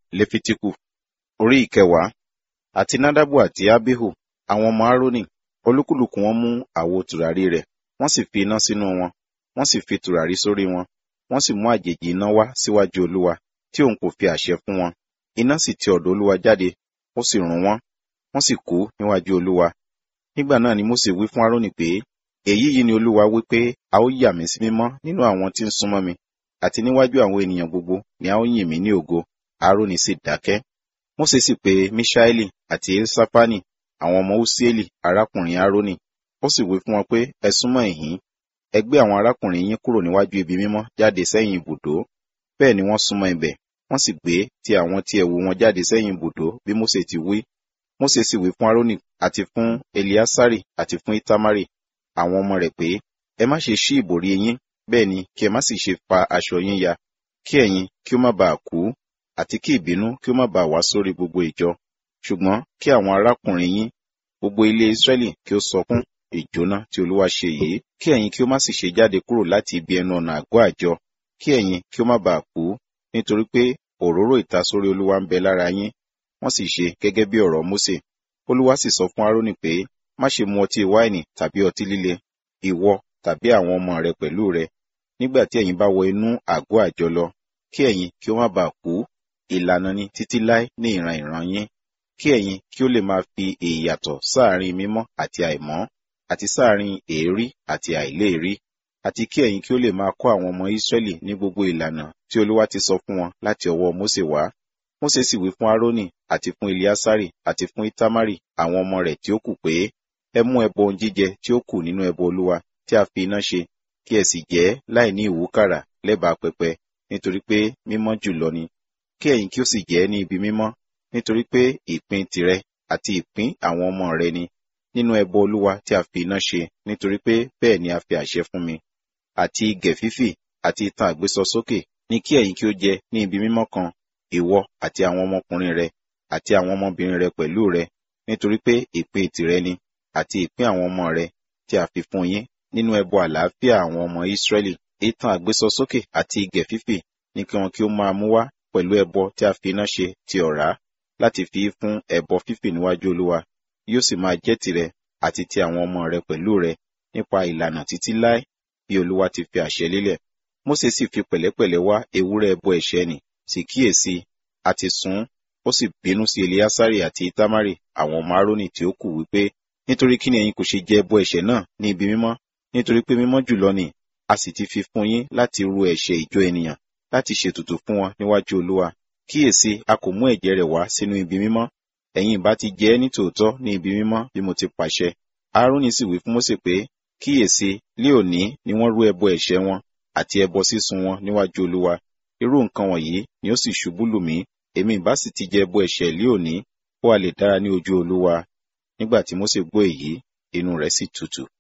lefitiku orí ìkẹwàá àti nadabu àti abihu àwọn ọmọ aaroni olúkúlùkù wọn mú àwo tùràrí rẹ̀ wọ́n sì fi iná sínú wọn wọ́n sì fi tùràrí sórí wọn wọ́n sì mú àjèjì iná wá síwájú olúwa tí òun kò fi àṣẹ fún wọn iná sì ti ọ̀dọ̀ olúwa jáde ó sì run wọ́n wọ́n sì kú níwájú olúwa nígbà náà ni mose wí fún aaroni pé èyí yìí ni olúwa wí pé a ó yà mí sí mímọ́ nínú àwọn tí ń súnmọ́ mi àti níwájú àwọn ènìyàn gbogbo ni a ó yìn mí ní ògo aaroni sì dákẹ́ mose sì pe mishaeli àti elsafani àwọn ọmọ usieli arákùnrin aaroni ó sì wí fún wọn pé ẹ súnmọ́ ìhín ẹ gbé àwọn arákùnrin yín kúrò níwájú ibi mímọ́ jáde sẹ́yìn ibùdó bẹ́ẹ̀ ni wọ́n súnmọ́ ibẹ̀ wọ́n sì gbé ti àwọn tí ẹ̀wù wọn jáde sẹ́yìn ibùdó bí mose ti wí mose sì wí fún aaroni àti fún eliasari àti fún itamari àwọn ọmọ rẹ̀ pé ẹ má ṣe ṣí ìbòrí yín bẹ́ẹ̀ ni kí ẹ má sì ṣe fa aṣọ yín ya kí ẹ̀yin kí ó má bàa kú àti kí ìbínú kí ó má bàa wá sórí gbogbo ìjọ ṣùgbọ́n kí àwọn arákùnrin yín gbogbo ilé israẹli kí ó sọkún ìjóná tí olúwa ṣe yìí kí ẹ̀yin kí ó má sì ṣe jáde kúrò láti ibi ẹnu ọ̀nà àgọ́ àjọ kí ẹ̀yin kí ó má bàa kú nítorí pé òróró ìtasórí olúwa ń bẹ lára yín wọ́n sì ṣe gẹ́gẹ́ bí ọ̀rọ̀ mósè olúwa sì sọ fún aaroni pé má ṣe mu ọtí wáìnì tàbí ọtí líle ìwọ tàbí àwọn ọmọ rẹ pẹ̀lú rẹ nígbà tí ẹ̀yin bá wọ inú àgọ́ àjọ lọ kí ẹ̀yin kí ó má bàa kú ìlànà ni títí láé ní ìran ìran yín kí ẹ̀yin kí ó lè máa fi ìyàtọ̀ sáàrin mímọ́ àti àìmọ́ àti sáàrin èérí àti àìléèrí àti kí ẹ̀yin kí ó lè máa kọ́ àwọn ọmọ Ísírẹ́lì ní gbogbo ìlànà tí Olúwa ti sọ fún wọn láti ọwọ́ Mósè wá Mósè sì wí fún Árónì àti fún Eliásárì àti fún Ítámárì àwọn ọmọ rẹ̀ tí ó kù pé ẹ mú ẹbọ ohun jíjẹ tí ó kù nínú ẹbọ Olúwa tí a fi iná ṣe kí ẹ sì jẹ láì ní ìwúkàrà lẹ́bàá pẹpẹ nítorí pé mímọ́ jùlọ ni kí ẹ̀yin kí ó sì jẹ ní ibi mímọ́ nítorí pé ìpín tìrẹ àti ìpín àwọn ọmọ rẹ ni nínú ẹbọ Olúwa tí a fi iná ṣe nítorí pé bẹ́ẹ̀ ni a fi àṣẹ fún mi àti igẹ̀ fífì àti itan àgbésọ sókè ní kí ẹ̀yin kí ó jẹ ní ibi mímọ́ kan ìwọ àti àwọn ọmọkùnrin rẹ àti àwọn ọmọbìnrin rẹ pẹ̀lú rẹ nítorí pé ìpín tìrẹ ni àti ìpín àwọn ọmọ rẹ tí a fi fún yín nínú ẹbọ àlàáfíà àwọn ọmọ Ísírẹ́lì itan àgbésọ sókè àti igẹ̀ fífì ní kí wọn kí ó máa mú wá pẹ̀lú ẹbọ tí a fi iná ṣe ti ọ̀rá láti fi fún ẹbọ fífì níwájú Olúwa yóò sì máa jẹ́ tìrẹ àti ti àwọn ọmọ rẹ pẹ̀lú rẹ nípa ìlànà títí láé bí Olúwa ti fi àṣẹ lélẹ̀ Mósè sì fi pẹ̀lẹ́pẹ̀lẹ́ wá ewúrẹ́ ẹbọ ẹ̀ṣẹ̀ nì sì kíyèsí àti sùn ó sì bínú sí Eliasari àti Itamari àwọn ọmọ Árónì tí ó kù wípé nítorí kí ni ẹ̀yin kò ṣe jẹ ẹbọ ẹ̀ṣẹ̀ náà ní ibi mímọ́ nítorí pé mímọ́ jùlọ ni a sì ti fi fún yín láti ru ẹ̀ṣẹ̀ ìjọ ènìyàn láti ṣètùtù fún wọn níwájú Olúwa kíyèsí a kò mú ẹ̀jẹ̀ rẹ̀ wá sínú ibi mímọ́ ẹ̀yin ìbá ti jẹ ẹ́ ní tòótọ́ ní ibi mímọ́ bí mo ti pàṣẹ Árónì sì wí fún Mósè pé kíyèsí lé òní ni wọ́n rú ẹbọ ẹ̀ṣẹ̀ wọn àti ẹbọ sísun wọn níwájú Olúwa irú nǹkan wọ̀nyí ni ó sì ṣubú lù mí èmi ìbá sì ti jẹ ẹbọ ẹ̀ṣẹ̀ lé òní kó a lè dára ní ojú Olúwa nígbà tí Mósè gbọ́ èyí inú rẹ̀ sì tutù